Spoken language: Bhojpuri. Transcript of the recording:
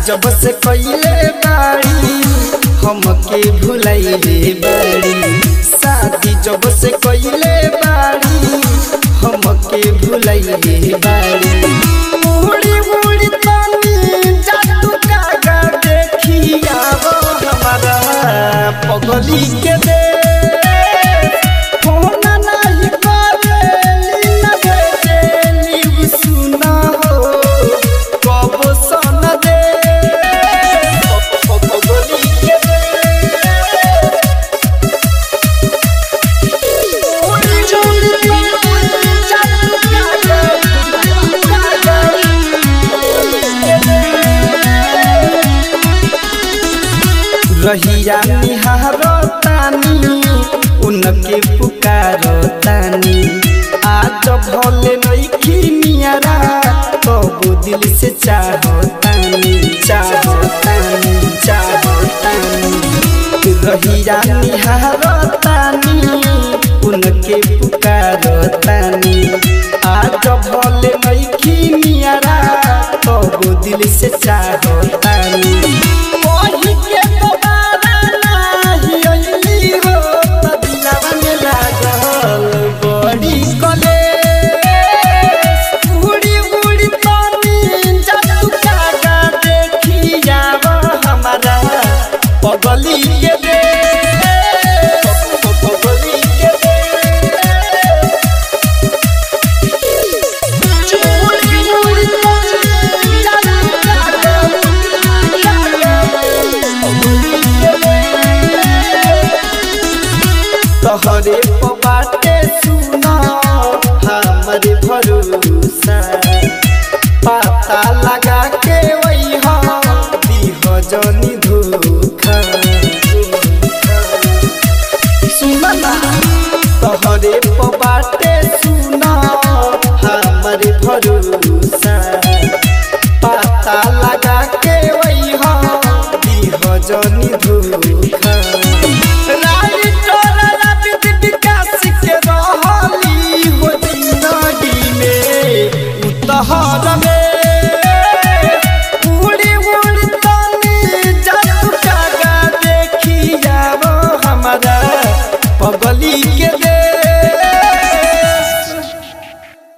जब से कइले बाड़ी हमके भुलाइले बाड़ी शादी जब से कइले बाड़ी हमके भुलाइले बाड़ी मुड़ी मुड़ी तनी जादू कागा देखिया वो हमारा पगली के दे फोन नहीं करेली न भेजेली सुना हो कब सन दे पगली के दे मुड़ी मुड़ी तनी जादू कागा कागा रहिया निहारो तानी उनके पुकारो तानी आज भले नइखी नियरा तब दिल से चाहो तानी चाहो तानी चाहो तानी रहिया निहारो तानी उनके पुकारो तानी आज भले